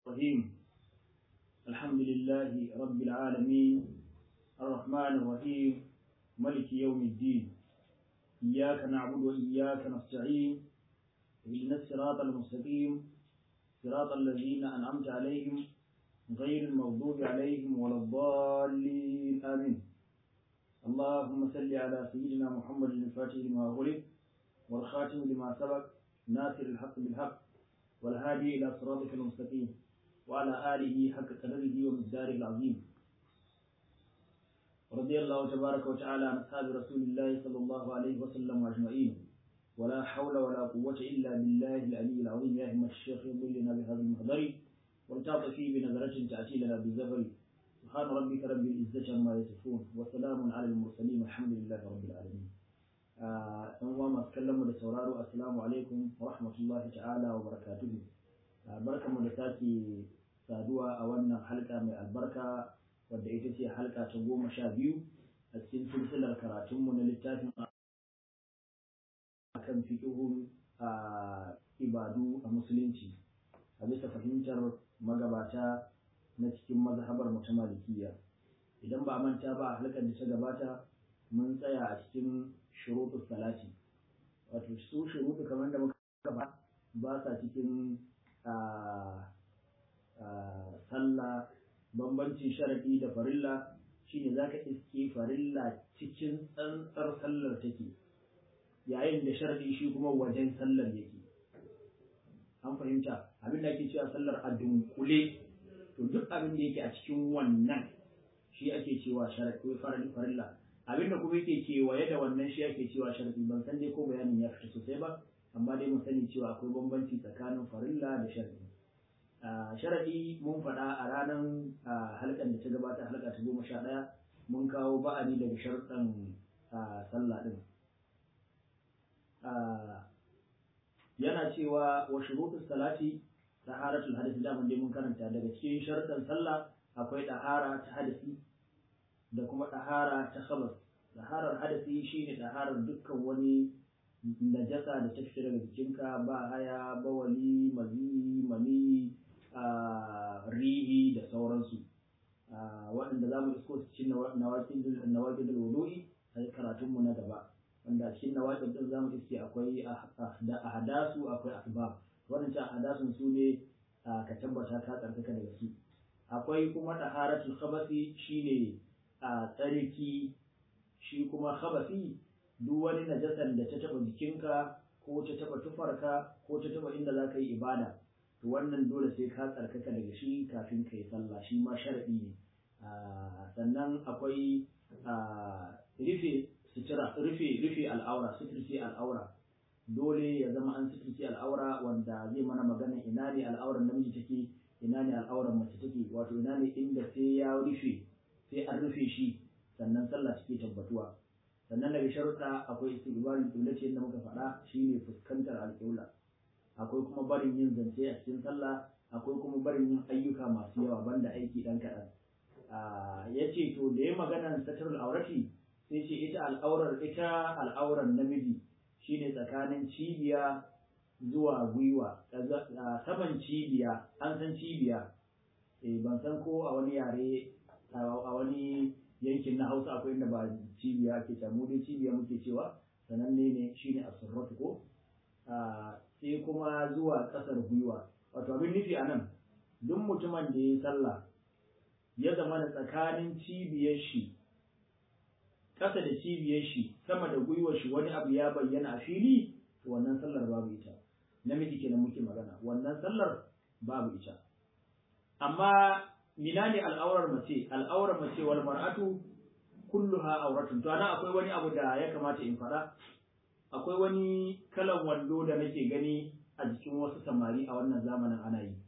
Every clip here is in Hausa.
الرحيم الحمد لله رب العالمين الرحمن الرحيم ملك يوم الدين إياك نعبد وإياك نستعين اهدنا الصراط المستقيم صراط الذين أنعمت عليهم غير المغضوب عليهم ولا الضالين آمين اللهم صل على سيدنا محمد الفاتح لما أغلق والخاتم لما سبق ناصر الحق بالحق والهادي إلى صراطك المستقيم وعلى آله حق قدره ومقداره العظيم رضي الله تبارك وتعالى عن أصحاب رسول الله صلى الله عليه وسلم أجمعين ولا حول ولا قوة إلا بالله العلي العظيم يا همة الشيخ يضلنا بهذا المحضر ولتعطفي بنظرة تأتي لنا بالزفر سبحان ربك رب العزة عما يصفون وسلام على المرسلين والحمد لله رب العالمين ɗan uwa masu kallon mu da sauraro assalamu alaikum wa rahmatullahi ta'ala wa barakatuhu barkanmu da sake saduwa a wannan halka mai albarka wadda ita ce halka ta goma sha biyu a cikin silsilar karatunmu na littafin akan fiƙihun ibadu a musulunci a bisa fahimtar magabata na cikin mazhabar mu ta malikiya idan ba a manta ba a halkar da ta gabata mun tsaya a cikin shuruɗu salati wato su shuruɗu kamar da muka ba ba sa cikin sallah bambancin sharaɗi da farilla shine zaka iske farilla cikin tsantsar sallar take yayin da sharaɗi shi kuma wajen sallar yake an fahimta abin da ake cewa sallar a dunkule to duk abin da yake a cikin wannan shi ake cewa sharaɗi farilla abin da kuma yake kewaye da wannan shi ake cewa sharaɗi ban san dai ko bayanin ya fita sosai ba amma dai mun sani cewa akwai bambanci tsakanin farilla da sharaɗi sharaɗi mun faɗa a ranar halkan da ta gabata halka ta goma sha ɗaya mun kawo ba'ani daga sharɗan sallah ɗin yana cewa wa shurutus salati taharatul hadisi da mun dai mun karanta daga cikin sharɗan sallah akwai ɗahara ta hadisi da kuma ɗahara ta khabas ɗaharar hadasi shine ɗaharar dukkan wani najasa da ta fita daga jikinka ba haya bawali mazi mani rihi da sauransu waɗanda za mu isko su cikin nawaƙin da wudu'i a karatunmu na gaba wanda cikin nawaƙin ɗin za mu iske akwai ahadasu akwai asbab waɗancan ahadasun su ne ka tabbata ka tsarkaka daga su akwai kuma ɗaharatul khabasi shine a tsarki shi kuma khabasi duk wani najasan da ta taba jikinka ko ta taba tufarka ko ta taba inda za ka yi ibada to wannan dole sai ka tsarkaka daga shi kafin ka yi sallah shi ma sharadi ne sannan akwai rufe sutura rufe rufe al'aura suturce al'aura dole ya zama an suturce al'aura wanda zai mana magana ina ne al'auran namiji take ina ne al'auran mace take wato ina ne inda sai ya rufe sai an rufe shi sannan sallah take tabbatuwa sannan daga sharuɗa akwai istiqbalul qibla ce yadda muka faɗa shine fuskantar alƙibla akwai kuma barin yin zance a cikin sallah akwai kuma barin yin ayyuka masu yawa banda aiki dan kaɗan ya ce to da ya magana satarul aurati sai ce ita al'aurar ita al'aurar namiji shine tsakanin cibiya zuwa gwiwa saman cibiya an san cibiya ban san ko a wani yare a wani yankin na hausa akwai inda ba cibiya ake mu dai cibiya muke cewa sananne ne shine asurratu ko sai kuma zuwa kasar gwiwa wato abin nufi a nan duk mutumin da ya sallah ya zama da tsakanin cibiyar shi ƙasa da cibiyar shi sama da gwiwar shi wani abu ya bayyana a fili to wannan sallar babu ita namiji kenan muke magana wannan sallar babu ita amma mina ne al'aurar mace al'aurar mace wal mar'atu kulluha auratun to ana akwai wani abu da ya kamata in fada akwai wani kalan wando da nake gani a jikin wasu samari a wannan zamanin ana yi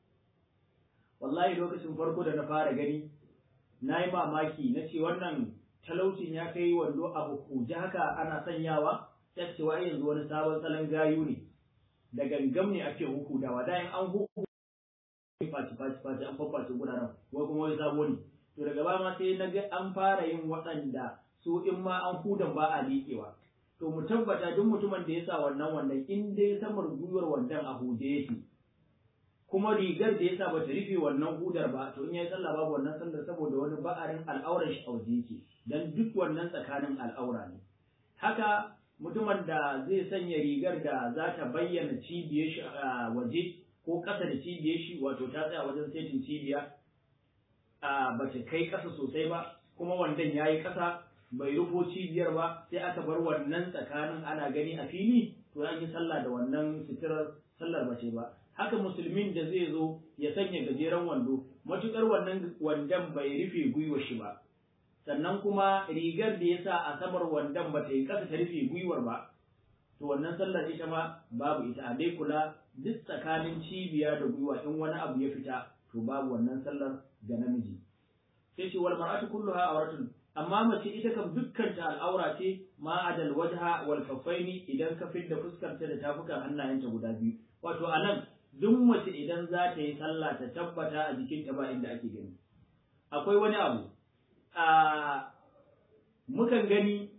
wallahi lokacin farko da na fara gani na yi mamaki na ce wannan talaucin ya kai wando abu kuje haka ana sanyawa ta cewa yanzu wani sabon salon gayu ne da gangam ne ake hukudawa da an huku faci faci faci an fafaci guraren wai kuma wai sabo ne to daga ba ma sai na ga an fara yin waɗanda su in ma an hudan ba a liƙewa to mu tabbata duk mutumin da ya sa wannan wannan in dai samar gwiwar wandan a hude yake kuma rigar da yasa bata rufe wannan hudar ba to in yayi sallah babu wannan sallar saboda wani ba'arin al'auran shi a waje yake dan duk wannan tsakanin al'aura ne haka mutumin da zai sanya rigar da za ta bayyana cibiyar shi a waje ko ƙasa da cibiyar shi wato ta tsaya wajen setin cibiya a bata kai ƙasa sosai ba kuma wandan yayi ƙasa bai rufo cibiyar ba sai aka bar wannan tsakanin ana gani a fili to an yi sallah da wannan sitirar sallar bace ba haka musulmin da zai zo ya sanya gajeren wando matukar wannan wandon bai rufe gwiwar shi ba sannan kuma rigar da ya sa a samar wandon ba ta yi ƙasa ta rufe gwiwar ba to wannan sallar ita ma babu ita a dai kula duk tsakanin cibiya da gwiwa in wani abu ya fita to babu wannan sallar ga namiji sai ce wal mar'atu kulluha awratun amma mace ita kam dukkan ta al'aura ce ma adal wajha wal kaffaini idan ka fidda fuskarta da tafukan hannayenta guda biyu wato anan duk mace idan za ta yi sallah ta tabbata a jikinta ba inda ake gani akwai wani abu a mukan gani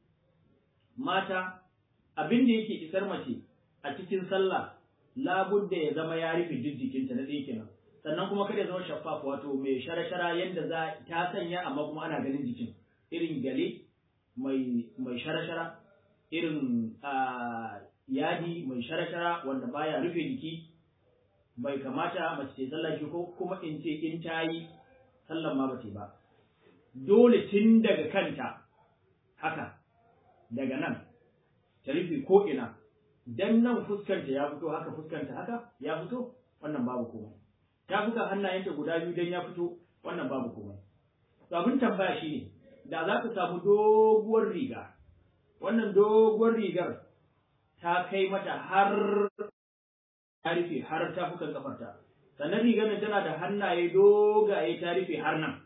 mata abin da yake isar mace a cikin sallah labudda ya zama ya rufe duk jikinta na ɗaya kenan sannan kuma kada ya zama shaffaf wato mai shara-shara yadda za ta sanya amma kuma ana ganin jikin irin gale mai mai shara-shara irin yadi mai shara-shara wanda baya rufe jiki bai kamata mace ta sallah shi ko kuma in ce in ta yi sallan ma bace ba dole tun daga kanta haka daga nan ta rufe ko ina dan nan fuskanta ya fito haka fuskanta haka ya fito wannan babu komai ta buga hannayenta guda biyu dan ya fito wannan babu komai to abin tambaya shine da za ka samu doguwar riga wannan doguwar rigar ta kai mata har ta rufe har tafukan kafarta sannan rigar nan tana da hannaye dogaye ta rufe har nan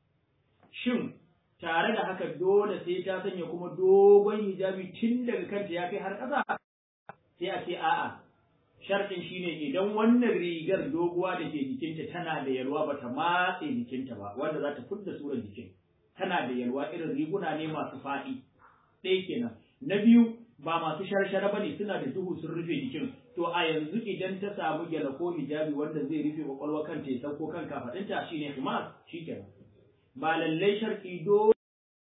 shin tare da haka dole sai ta sanya kuma dogon hijabi tun daga kanta ya kai har ƙasa sai a ce a'a sharɗin shine idan wannan rigar doguwa da ke jikinta tana da yalwa bata matse jikinta ba wanda za ta fudda surar jikin tana da yalwa irin riguna ne masu faɗi ɗaya kenan na biyu ba masu sharshara bane suna da duhu sun rufe jikin to a yanzu idan ta samu gyala ko hijabi wanda zai rufe kwakwalwa kanta ya sauko kan kafaɗinta shine himar shikenan ba lallai sharɗi dole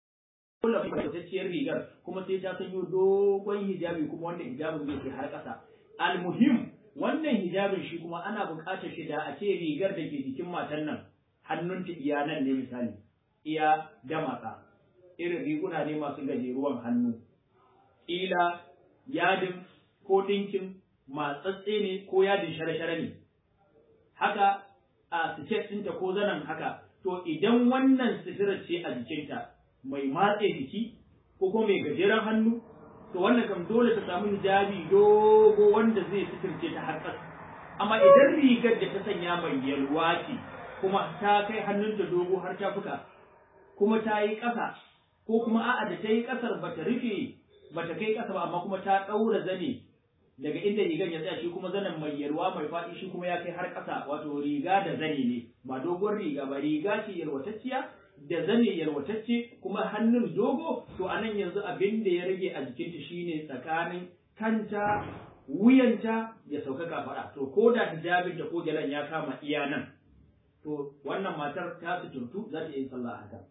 fitacciyar rigar kuma sai ta sanyo dogon hijabi kuma wanda hijabin zai kai har ƙasa almuhim wannan hijabin shi kuma ana buƙatar shi da a ce rigar da ke jikin matan nan hannunta iya nan ne misali iya damatsa irin riguna ne masu gajeruwan hannu ƙila yadin ko ɗinkin matsatse ne ko yadin share-share ne haka a siket ɗinta ko zanen haka to idan wannan sitirar ce a jikinta mai matse jiki ko kuma mai gajeren hannu to wannan kam dole ta samu hijabi dogo wanda zai suturce ta har ƙasa amma idan rigar da ta sanya mai yalwa ce kuma ta kai hannunta dogo har ta fuka kuma ta yi ƙasa ko kuma a'a da ta yi ƙasar ba ta rufe ba ta kai ƙasa ba amma kuma ta ɗaura zane daga inda rigar ya tsaya shi kuma zanen mai yalwa mai faɗi shi kuma ya kai har ƙasa wato riga da zane ne ba dogon riga ba riga ce yalwatacciya da zane yalwatacce kuma hannun dogo to a nan yanzu abin da ya rage a jikinta shine tsakanin kanta wuyanta ya sauka kafaɗa to ko da hijabin da ko gyalan ya kama iya nan to wannan matar ta suturtu za ta yi sallah haka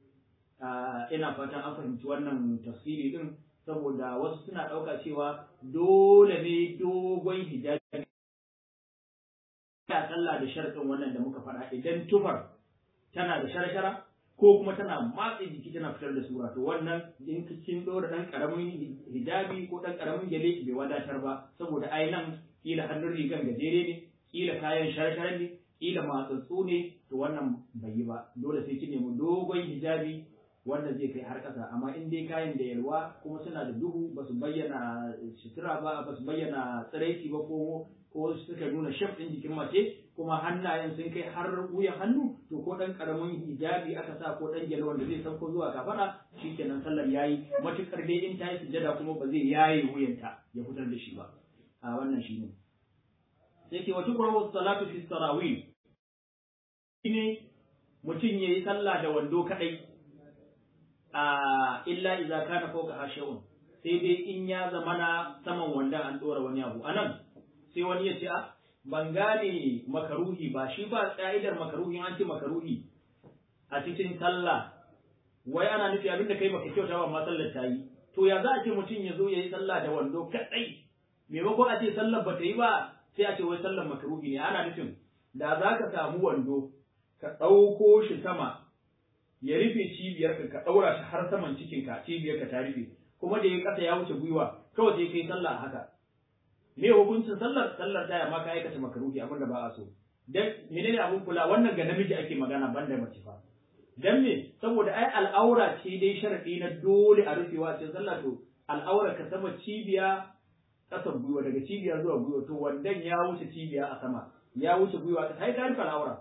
ina fatan an fahimci wannan tafsiri din saboda wasu suna ɗauka cewa dole ne dogon hijabi ya sallah da sharɗin wannan da muka faɗa idan tufar tana da shara-shara ko kuma tana matse jiki tana fitar da sura to wannan in kin dora dan karamin hijabi ko dan karamin gele bai wadatar ba saboda ai nan kila hannun rigan gajere ne kila kayan shara-shara ne kila matsatsu ne to wannan bai yi ba dole sai ki nemi dogon hijabi wanda zai kai har ƙasa amma in dai kayan da yalwa kuma suna da duhu ba su bayyana sutura ba ba su bayyana tsiraici ba ko ko suka nuna shaf ɗin jikin mace kuma hannayen sun kai har wuyan hannu to ko ɗan ƙaramin hijabi aka sa ko ɗan gyale wanda zai sauko zuwa kafaɗa shikenan sallar yayi matuƙar dai in ta yi sujjada kuma ba zai yaye wuyanta ya fitar da shi ba a wannan shi ne sai ke wata ƙwarar salatu fi tarawih shine mutum ya yi sallah da wando kaɗai a illa iza kana fawqa hashawun sai dai in ya zamana saman wanda an dora wani abu anan sai wani ya ce a ban gane makaruhi ba shi ba ka'idar makaruhi an ce makaruhi a cikin sallah wai ana nufi abin da kai baka kyauta ba amma sallar ta yi to ya za a ce mutum ya zo ya yi sallah da wando kadai maimakon a ce sallar ba ta yi ba sai a ce wai sallar makaruhi ne ana nufin da za ka samu wando ka ɗauko shi sama ya rufe cibiyarka ka ɗaura shi har saman cikinka cibiyarka ta rufe kuma da ya ƙasa ya wuce gwiwa kawai sai kai sallah haka me hukuncin sallar sallar ta ma ka aikata makaruhi abin da ba a so dan menene abin kula wannan ga namiji ake magana banda mace fa dan me saboda ai al'aura ce dai sharadi na dole a rufewa ce sallah to al'aura ka sama cibiya ƙasan gwiwa daga cibiya zuwa gwiwa to wandan ya wuce cibiya a sama ya wuce gwiwa ta kai ka rufe al'aura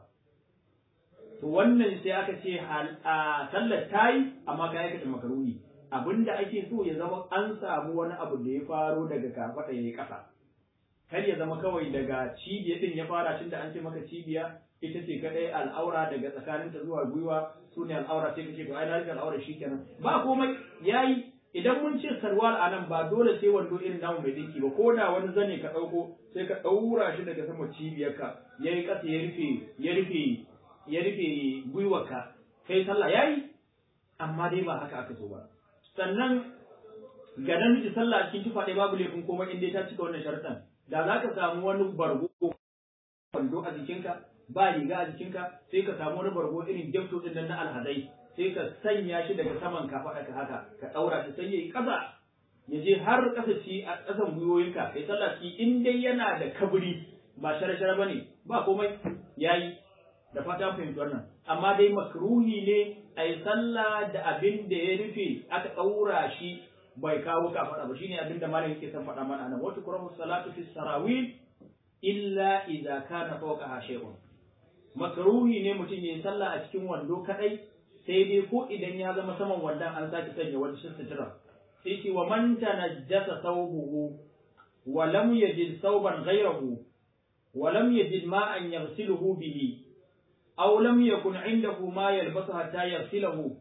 to wannan sai aka ce a sallar tayi amma ka aikata makaruhi abinda ake so ya zama an samu wani abu da ya faro daga kafaɗa ya yi ƙasa kar ya zama kawai daga cibiya din ya fara tunda an ce maka cibiya ita ce kadai al'aura daga tsakaninta zuwa gwiwa su ne al'aura sai kace to ai na rike al'aura shikenan ba komai yayi idan mun ce sarwal a nan ba dole sai wando irin namu mai dinki ba ko da wani zane ka ɗauko sai ka ɗaura shi daga sama cibiyarka ya yi ƙasa ya rufe ya rufe ya rufe gwiwarka kai sallah yayi amma dai ba haka aka so ba sannan ga namiji sallah a cikin tufa ɗaya babu laifin komai in dai ta cika wannan sharuɗan da za ka samu wani bargo wando a jikinka ba riga a jikinka sai ka samu wani bargo irin gyafto ɗin nan na alhazai sai ka sanya shi daga saman ka faɗa ka haka ka ɗaura shi sai ya yi ƙasa ya je har ƙasa ci a ƙasan gwiwoyinka kai sallah ci in dai yana da kaburi ba shara-shara ba ne ba komai ya yi da fata fahimci wannan amma dai makruhi ne a yi sallah da abin da ya rufe aka ɗaura shi bai kawo ka faɗa ba shine abin da malam yake son faɗa mana nan wata kurahu salatu fi sarawil illa idza kana fawqaha shay'un makruhi ne mutum ya yi sallah a cikin wando kadai sai dai ko idan ya zama saman wandan an sake sanya wani sutura sai ce wa man tanajjasa thawbuhu wa lam yajid thawban ghayrahu wa lam yajid ma'an yaghsiluhu bihi aw lam yakun 'indahu ma yalbasu hatta yaghsilahu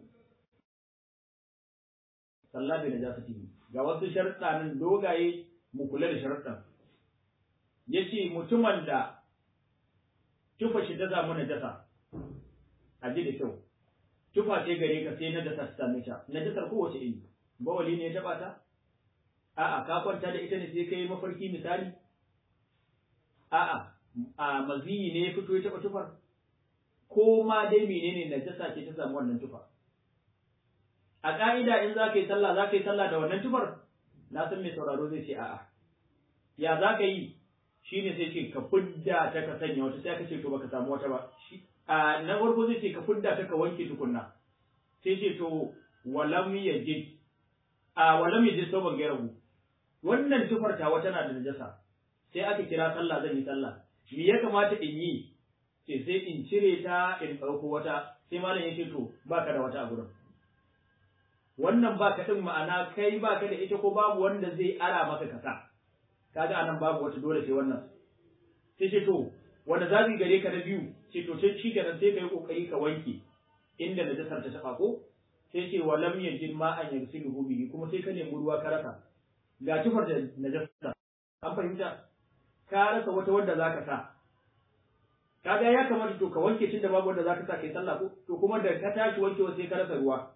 sallah bi najasatihi ga wasu sharuɗa nan dogaye mu kula da sharuɗan yace mutumin da tufa shi ta zamu najasa a ji da kyau tufa ce gare ka sai na dasa ta same ta na dasar kowace iri bawali ne ya taba ta a'a ka kwanta da ita ne sai kai mafarki misali a'a a maziyi ne ya fito ya taba tufar ko ma dai menene najasa ce ta samu wannan tufa a ka'ida in za ka yi sallah za ka yi sallah da wannan tufar na san mai sauraro zai ce a'a ya za ka yi shine sai ce ka fidda ta ka sanya wata sai ka ce to baka samu wata ba a na farko zai ce ka fidda ta ka wanke tukunna sai ce to walam yajid a walam yajid sauban gairahu wannan tufar ta wata na da najasa sai aka kira sallah zan yi sallah me ya kamata in yi sai sai in cire ta in ɗauko wata sai malam ya ce to baka da wata a gurin wannan baka din ma'ana kai baka da ita ko babu wanda zai ara maka kasa kaga anan babu wata dole sai wannan sai ce to wanda zabi gare ka na biyu ce to sai shi kenan sai ka yi kokari ka wanke inda najasar ta taba ko sai ce wa lam yajid ma an yagsiluhu bihi kuma sai ka nemi ruwa ka rasa ga tufar da najasa an fahimta ka rasa wata wanda zaka sa kaga ya kamata to ka wanke tunda babu wanda zaka sa kai sallah ko to kuma da ka tashi wankewa sai ka rasa ruwa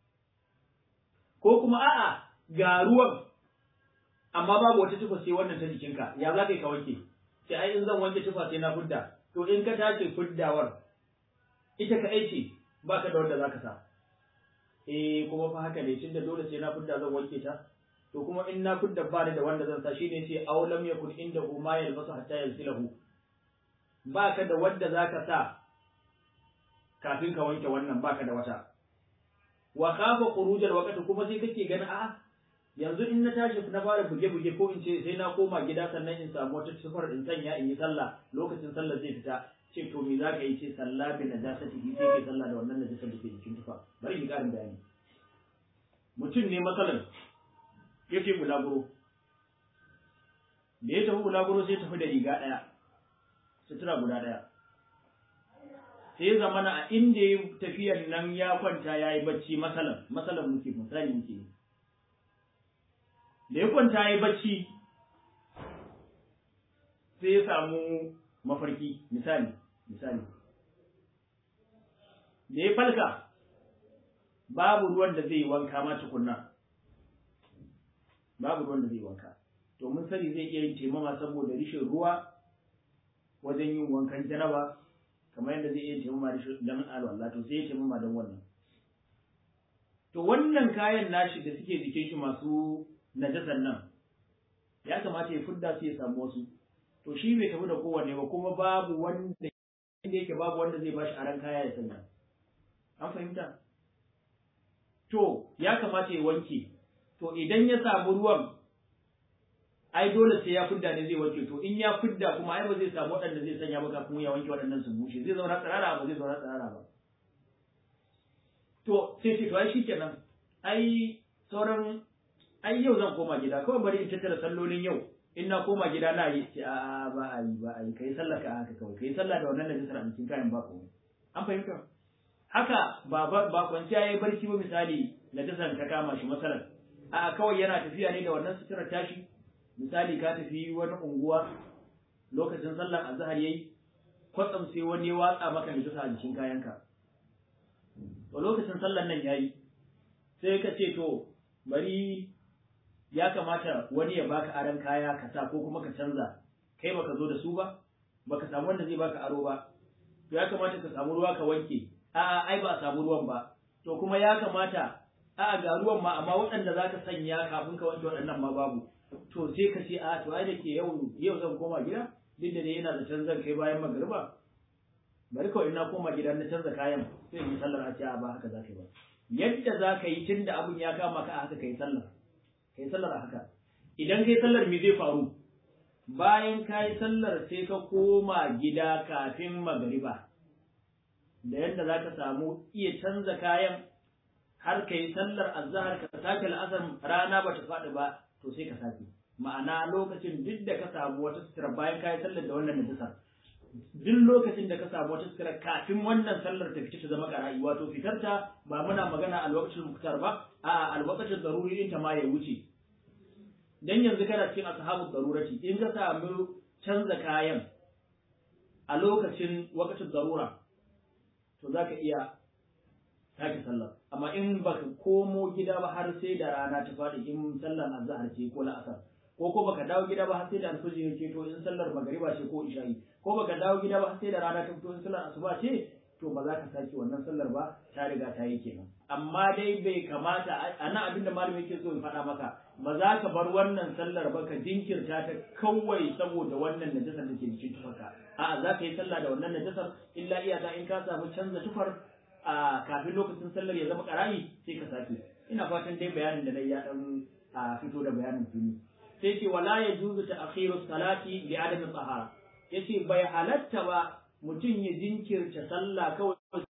ko kuma a'a ga ruwan amma babu wata tufa sai wannan ta jikinka ya za ka yi ka wanke sai ai in zan wanke tufa sai na fudda to in ka tace fuddawar ita ka ce ba ka da wanda za ka sa eh kuma fa haka ne tunda dole sai na fudda zan wanke ta to kuma in na fudda ba da wanda zan sa shine sai aw lam yakun inda ma yalbasu hatta yalsilahu ba ka da wanda za ka sa kafin ka wanke wannan ba ka da wata wa khafa khurujal waqti kuma sai kake ganin a yanzu in na tashi na fara buge-buge ko in ce sai na koma gida sannan in samu wata sufar in sanya in yi sallah lokacin sallah zai fita ce to me za ka yi ce sallah bi najasa ti sai ke sallah da wannan najasa da ke jikin tufa bari in karin bayani mutum ne matsalan yake bulaguro da ya tafi bulaguro sai tafi da riga ɗaya sutura guda ɗaya sai zamana a inda ya tafiyar nan ya kwanta ya yi bacci masalan masalan muke misali muke yi da ya kwanta ya bacci sai ya samu mafarki misali misali da ya falka babu ruwan da zai wanka ma tukunna babu ruwan da zai wanka to mun sani zai iya yin taimama saboda rishin ruwa wajen yin wankan janaba kamar yadda zai iya taimama rishin dan alwala to sai ya taimama don wannan to wannan kayan nashi da suke jikin shi masu najasan nan ya kamata ya fudda su ya samu wasu to shi bai tafi da kowanne ba kuma babu wanda inda yake babu wanda zai bashi aran kaya ya sanya an fahimta to ya kamata ya wanke to idan ya samu ruwan ai dole sai ya fidda ne zai wanke to in ya fidda kuma ai ba zai samu waɗanda zai sanya ba kafin ya wanke waɗannan su bushe zai zauna tsirara ba zai zauna tsirara ba to sai ce to ai shikenan ai sauran ai yau zan koma gida kawai bari in tattara sallolin yau in na koma gida na yi ce a ba a yi ba a yi kai sallah ka haka kawai kai sallah da wannan najisar a cikin kayan ba komai an fahimta haka ba ba kwanciya yayi barci ba misali najisar ta kama shi masalan a kawai yana tafiya ne da wannan suturar tashi misali ka tafi wani unguwa lokacin sallar azhar yayi kwatsam sai wani ya watsa maka najisa a jikin kayanka to lokacin sallar nan yayi sai ka ce to bari ya kamata wani ya baka aron kaya ka sa ko kuma ka canza kai baka zo da su ba baka samu wanda zai baka aro ba to ya kamata ka samu ruwa ka wanke a'a ai ba a samu ruwan ba to kuma ya kamata a'a ga ruwan ma amma waɗanda zaka sanya kafin ka wanke waɗannan ma babu to sai ka ce a to ai da ke yau yau zan koma gida duk da dai yana da canzan kai bayan magariba bari kawai na koma gida na canza kayan sai yi sallar a ce a ba haka za ka yi ba yadda za ka yi tun da abin ya kama ka a haka ka yi sallar ka yi sallar a haka idan ka yi sallar me zai faru bayan ka yi sallar sai ka koma gida kafin magariba da yadda za ka samu iya canza kayan har ka yi sallar azahar ka sake la'asar rana ba ta faɗi ba to sai ka sake ma'ana lokacin duk da ka samu wata sutura bayan ka yi sallar da wannan najisa duk lokacin da ka samu wata sutura kafin wannan sallar ta fita ta zama ƙara'i wato fitar ta ba muna magana a lokacin muktar ba a alwakacin zaruri din ta ma ya wuce dan yanzu kana cikin ashabu darurati in ka samu canza kayan a lokacin wakacin zarura to za ka iya sake sallar amma in baka komo gida ba har sai da rana ta faɗi in sallar azhar ce ko la'asar ko ko baka dawo gida ba har sai da alfajir ce to in sallar magariba ce ko isha'i ko baka dawo gida ba har sai da rana ta fito in sallar asuba ce to ba za ka sake wannan sallar ba ta riga ta yi kenan amma dai bai kamata a nan abin da malami yake so in faɗa maka ba za ka bar wannan sallar ba ka jinkirta ta kawai saboda wannan najasar da ke jikin tufarka a'a za ka yi sallah da wannan najasar illa iyaka in ka samu canza tufar a kafin lokacin sallar ya zama karayi sai ka sake ina fatan dai bayanin da na ya dan fito da bayanin fili sai ce wala ya juzu ta akhiru salati bi adami tsahara yace bai halatta ba mutum ya jinkirta sallah kawai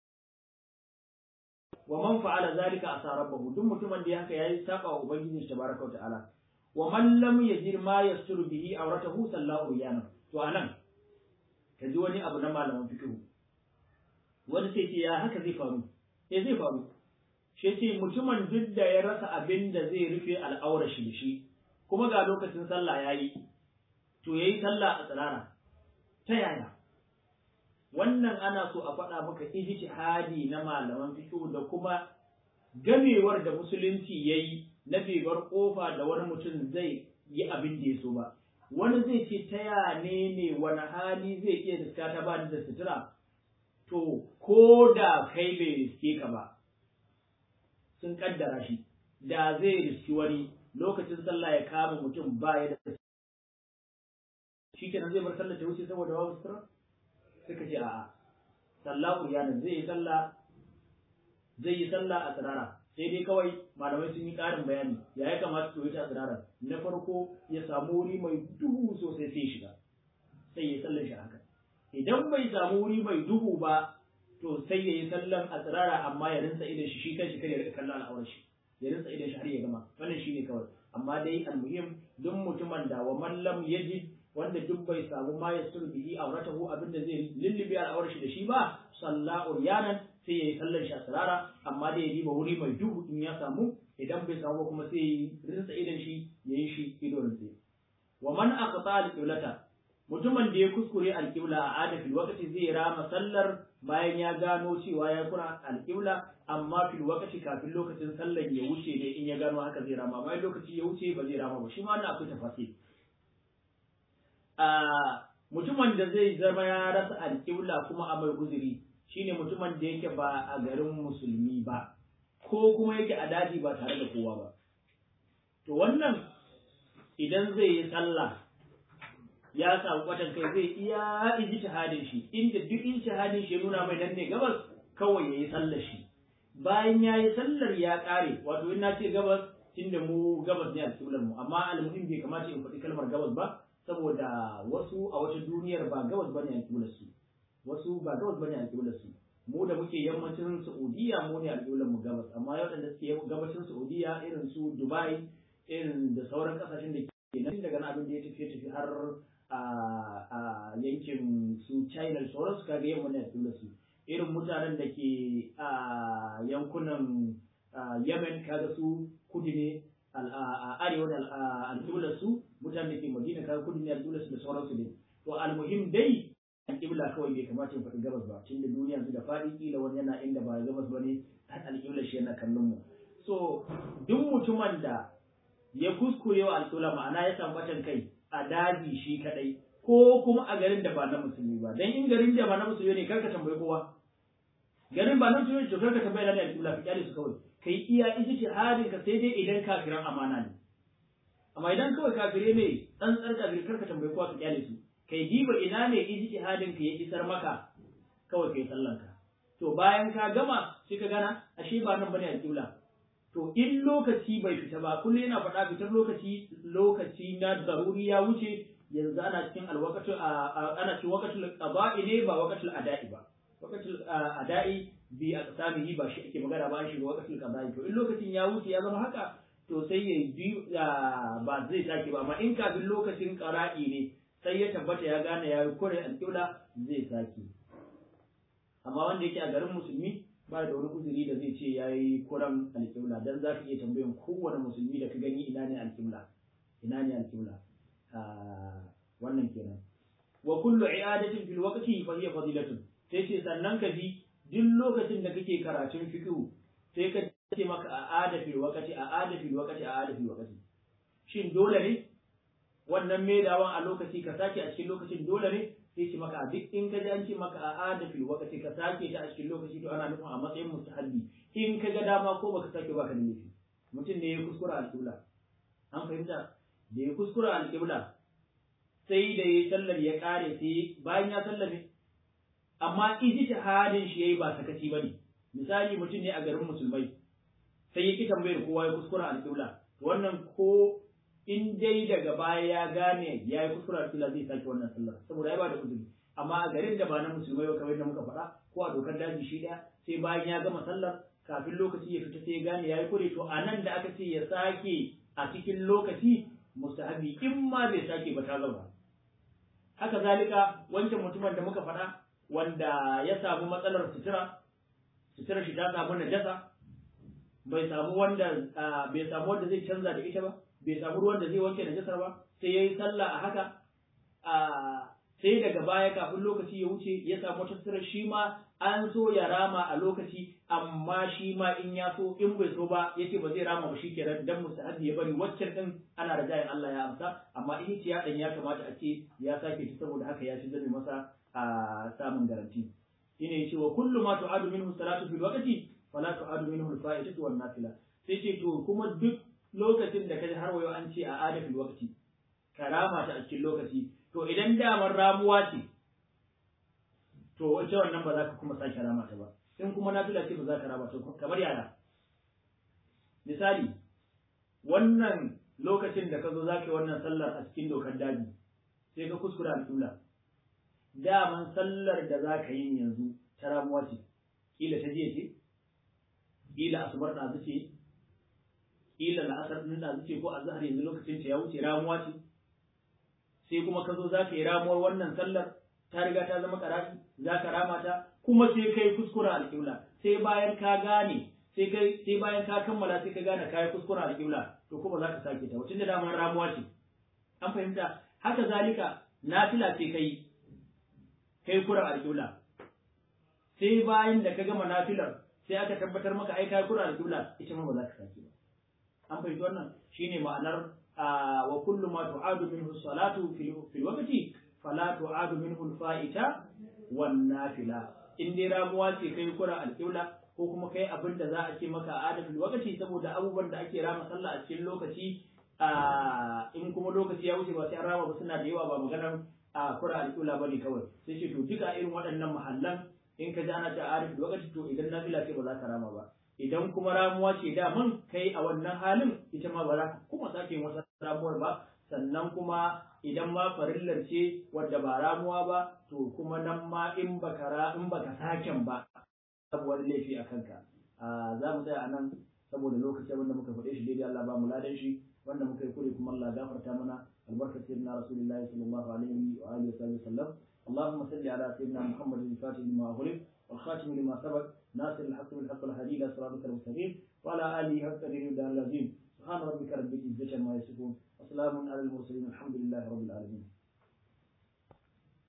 wa man fa'ala zalika asa rabbahu duk mutumin da haka yayi saba wa ubangiji tabaraka wa ta'ala wa man lam yajid ma yasturu bihi awratahu sallahu yana to anan kaji wani abu na malaman fiqh wani sai ce ya haka zai faru eh zai faru shi ce mutumin duk da ya rasa abin da zai rufe al'aura shi da shi kuma ga lokacin sallah yayi to yayi sallah a tsirara ta yaya wannan ana so a faɗa maka ijtihadi na malaman fiqh da kuma gamewar da musulunci yayi na bebar kofa da wani mutum zai yi abin da ya so ba wani zai ce ta ya ne ne wani hali zai iya riska ta ba da sutura to ko da kai bai riske ka ba sun kaddara shi da zai riski wani lokacin sallah ya kama mutum ba ya da shi kenan zai bar sallah ta wuce saboda babu sutura suka ce a'a sallah uryanin zai yi sallah zai yi sallah a tsirara sai dai kawai malamai sun yi ƙarin bayani ya ya kamata su yi ta tsirara na farko ya samu wuri mai duhu sosai sai shiga sai ya sallar shi haka idan bai samu wuri mai duhu ba to sai ya yi sallan a tsirara amma ya rinsa idan shi shi kanshi kai ya rika kallon al'aurar shi ya rinsa idan shi har ya gama wannan shi ne kawai amma dai almuhim duk mutumin da wa mallam yajid wanda duk bai samu ma ya sun bihi auratahu abinda zai lullubi al'aurar shi da shi ba salla uryanan sai yayi sallar shi a sarara amma dai ya diba wuri mai duhu in ya samu idan bai samu kuma sai ya rinsa idan shi yayi shi ido rinse wa man aqta al-qiblata mutumin da ya kuskure alƙibla a adafin lokaci zai rama sallar bayan ya gano cewa ya kura alƙibla amma fil wakati kafin lokacin sallar ya wuce ne in ya gano haka zai rama bayan lokaci ya wuce ba zai rama ba shi ma wannan akwai tafasir a mutumin da zai zama ya rasa alƙibla kuma a mai guzuri shine mutumin da yake ba a garin musulmi ba ko kuma yake a daji ba tare da kowa ba to wannan idan zai yi sallah ya samu kwatan kai zai iya iji shahadin shi inda duk in shahadin shi ya nuna mai nan ne gabas kawai ya yi sallar shi bayan ya yi sallar ya kare wato in na ce gabas tunda mu gabas ne alƙiblar mu amma almuhim bai kamata in faɗi kalmar gabas ba saboda wasu a wata duniyar ba gabas bane alƙiblar su wasu ba gabas bane alƙiblar su mu da muke yammacin Saudiya mu ne alƙiblar mu gabas amma waɗanda suke gabashin Saudiya irin su Dubai irin da sauran kasashen da ke nan daga nan abin da ya tafi tafi har a yankin su China da sauransu kaga yamma ne alƙiblar su irin mutanen da ke a yankunan Yemen kaga su kudu ne a arewa da alƙiblar su mutanen da ke Madina kaga kudu ne alƙiblar su da sauransu ne to almuhim dai alƙibla kawai bai kamata in faɗi gabas ba tunda duniya yanzu da faɗi kila wani yana inda ba gabas ba ne alƙiblar shi yana kallon mu so duk mutumin da ya kuskure wa alƙibla ma'ana ya samu batan kai a daji shi kadai ko kuma a garin da ba na musulmi ba dan in garin da ba na musulmi ne karka tambayi kowa garin ba na musulmi to karka tambayi na alƙibla ka kyale su kawai kai iya ijtihadin ka sai dai idan kafiran amana ne amma idan kawai kafire ne dan tsar kafire karka tambayi kowa ka kyale su kai diba ina ne ijtihadin ka ya isar maka kawai kai sallan ka to bayan ka gama sai ka gana ashe ba nan bane alƙibla to in lokaci bai fita ba kullum yana faɗa fitar lokaci lokaci na daruri ya wuce yanzu ana cikin alwaqatu ana cikin waqatul qada'i ne ba waqatul ada'i ba waqatul ada'i bi aqsamihi ba shi ake magana ba shi waqatul qada'i to in lokacin ya wuce ya zama haka to sai ya bi ba zai sake ba amma in kafin lokacin qara'i ne sai ya tabbata ya gane ya yi kore alƙibla zai sake amma wanda yake a garin musulmi ba da wani uzuri da zai ce ya yi kuran alƙibla dan za ka iya tambayan kowane musulmi da ka gani ina ne alƙibla ina ne alƙibla wannan kenan wa kullu i'adatin fil waqti fa hiya fadilatun sai ce sannan ka ji duk lokacin da kake karatun fiqh sai ka ce maka a ada fil waqti a ada fil waqti a ada fil waqti shin dole ne wannan maidawan a lokaci ka sake a cikin lokacin dole ne sai ce maka duk in ka ji an ce maka a ada fil waqti ka sake ta a cikin lokaci to ana nufin a matsayin mustahabbi in ka ga dama ko baka sake baka da laifi mutum ne ya kuskura alƙibla an fahimta da ya kuskura alƙibla sai da ya sallar ya kare sai bayan ya sallame amma ijtihadin shi yayi ba sakaci bane misali mutum ne a garin musulmai sai ya ki tambayar kowa ya kuskura alƙibla wannan ko in dai daga baya ya gane ya yi kuskura alƙibla zai sake wannan sallar saboda ya ba da uzuri amma a garin da ba na musulmai ba kamar yadda muka faɗa ko a dokar daji shi ɗaya sai bayan ya gama sallar kafin lokaci ya fita sai ya gane ya yi kure to a nan da aka ce ya sake a cikin lokaci mustahabi in ma bai sake ba ta zauna haka zalika wancan mutumin da muka faɗa wanda ya samu matsalar sutura sutura shi ta samu najasa bai samu wanda bai samu wanda zai canza da ita ba bai samu ruwan da zai wanke najasar ba sai yayi sallah a haka sai daga baya kafin lokaci ya wuce ya samu wata sutura shi ma an so ya rama a lokaci amma shi ma in ya so in bai so ba yace ba zai rama ba shikenan dan mustahabi ya bari waccan din ana da jayin Allah ya amsa amma in ya dan ya kamata a ce ya sake ta saboda haka ya shi zame masa a samun garanti shine yace wa kullu ma tu'adu minhu salatu fil waqti fala tu'adu minhu al-fa'idatu wan nafila sai ce to kuma duk lokacin da kaji har wayo an ce a adafil waqti karama ta a cikin lokaci to idan damar ramuwa ce to wace wannan ba za ka kuma sake rama ta ba in kuma nafila ce ba za ka rama ta kamar yara misali wannan lokacin da ka zo za ka yi wannan sallar a cikin dokar daji sai ka kuskura al'ula daman sallar da za ka yi yanzu ta ramuwa ce kila ta jiya ce kila asubar ɗazu ce kila la'asar ɗin ɗazu ce ko azhar yanzu lokacin ta ya wuce ramuwa ce sai kuma ka zo za ka yi ramuwar wannan sallar ta riga ta zama karafi za ka rama ta kuma sai kai kuskura alƙibla sai bayan ka gane sai kai sai bayan ka kammala sai ka gane kai kuskura alƙibla to kuma za ka sake ta wacin da damar ramuwa ce an fahimta haka zalika nafila ce kai kai kuran alƙibla sai bayan da ka gama nafilar sai aka tabbatar maka ai kai kuran alƙibla ita ma ba za ka sake ba an fahimci wannan shine ma'anar wa kullu ma tu'adu minhu salatu fil waqti fala tu'adu minhu al-fa'ita wan nafila in dai ramuwa ce kai kuran alƙibla ko kuma kai abin da za a ce maka adatul waqti saboda abubuwan da ake rama sallah a cikin lokaci in kuma lokaci ya wuce ba sai an rama ba suna da yawa ba maganar a kura alƙula bane kawai sai ce to duka irin waɗannan mahallan in ka ji ana ta arif lokaci to idan nafila ce ba za ka rama ba idan kuma ramuwa ce da man kai a wannan halin ita ma ba za ka kuma sake yin wata ramuwar ba sannan kuma idan ma farillar ce wadda ba ramuwa ba to kuma nan ma in baka ra in baka saken ba babu wani laifi a kanka za mu tsaya a nan saboda lokacin wanda muka faɗe shi daidai Allah ba mu ladan shi wanda muka yi kure kuma Allah gafarta mana albarkar sayyidina rasulullahi sallallahu alaihi wa alihi wa sallam اللهم صل على سيدنا محمد الفاتح لما أغلق والخاتم لما سبق ناصر الحق بالحق الهدي إلى صراطك المستقيم وعلى آله حق قدره العظيم سبحان ربك رب العزة عما يصفون وسلام على المرسلين الحمد لله رب العالمين